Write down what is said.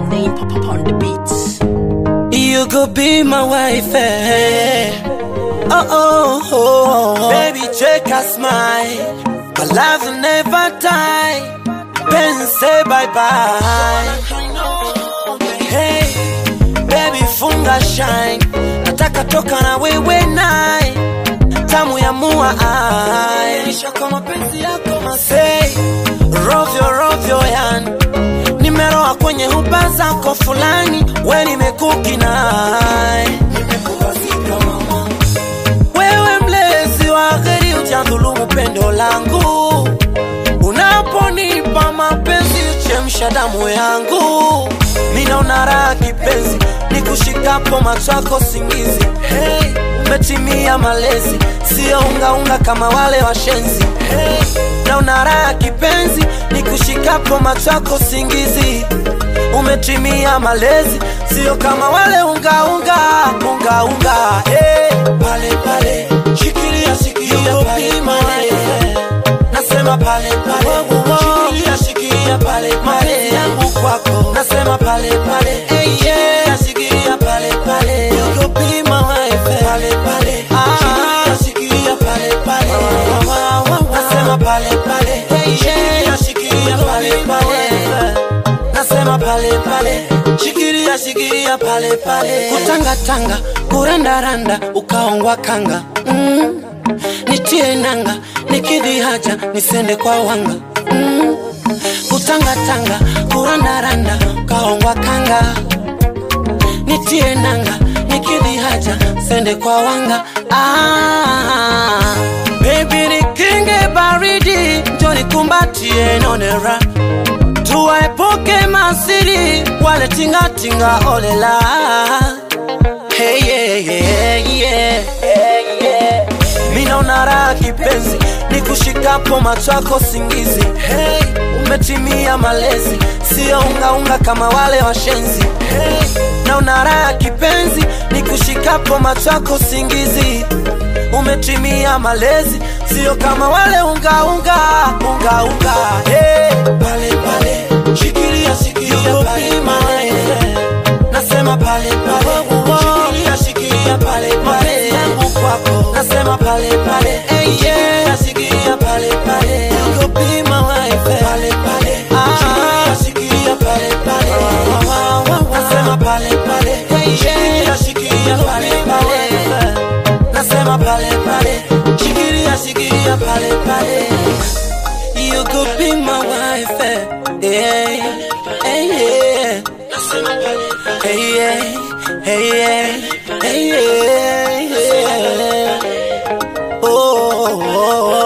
Aladdin pop up on the beats. You could be my wife, eh? Oh, oh, oh, oh. Baby, check a smile. My love will never die. Ben say bye bye. Hey, baby, funga shine. Nataka toka na wewe naye. Tamu ya mua ai. Nisha kwa mapenzi yako masei. Rovyo, rovyo yani nimeroa kwenye huba zako fulani, we nimekuki naye, wewe mlezi wa gheri, ujadhulumu pendo langu, unaponipa mapenzi chemsha damu yangu, minaona raha kipenzi, nikushikapo macho yako singizi, hey, umetimia malezi, sio ungaunga kama wale washenzi, hey, naona raha kipenzi, nikushikapo macho yako singizi, umetimia malezi, sio kama wale ungaunga unga, unga, hey, pale pale, shikilia shikilia pale pale, nasema pale pale, shikilia shikilia pale pale, yangu kwako, nasema pale pale, hey, yeah, shikilia pale pale, you could be my wife, pale pale, shikilia shikilia pale pale, nasema pale pale, hey, yeah, shikilia pale pale, nasema pale pale, shikilia shikilia pale pale, kutangatanga, kurandaranda, ukaongwa kanga mm. Nitie nanga, nikidhi haja, nisende kwa wanga mm. Kutangatanga, kurandaranda, ukaongwa kanga nitie nanga, nikidhi haja, sende kwa wanga ah. Baby nikinge baridi, njo nikumbatie nonera, tuwaepuke masiri, wale tingatinga olela hey, yeah, yeah, yeah, yeah, yeah. Minaona raha kipenzi, nikushikapo macho yako singizi hey, umetimia malezi, sio ungaunga kama wale washenzi hey, naona raha kipenzi, nikushikapo macho yako singizi umetimia malezi, sio kama wale ungaunga unga, unga, hey, pale pale, shikilia shikilia pale pale, nasema pale pale, shikilia shikilia pale pale, yangu kwako, nasema pale pale, hey, yeah, shikilia pale pale, you could be my wife, pale pale, shikilia shikilia pale pale, nasema pale pale, hey, yeah, shikilia pale pale nasema pale pale, shikilia shikilia pale pale, you could be my wife, eh, yeah, hey, yeah. Hey, yeah, hey, yeah, hey, yeah, yeah. Oh, oh, oh.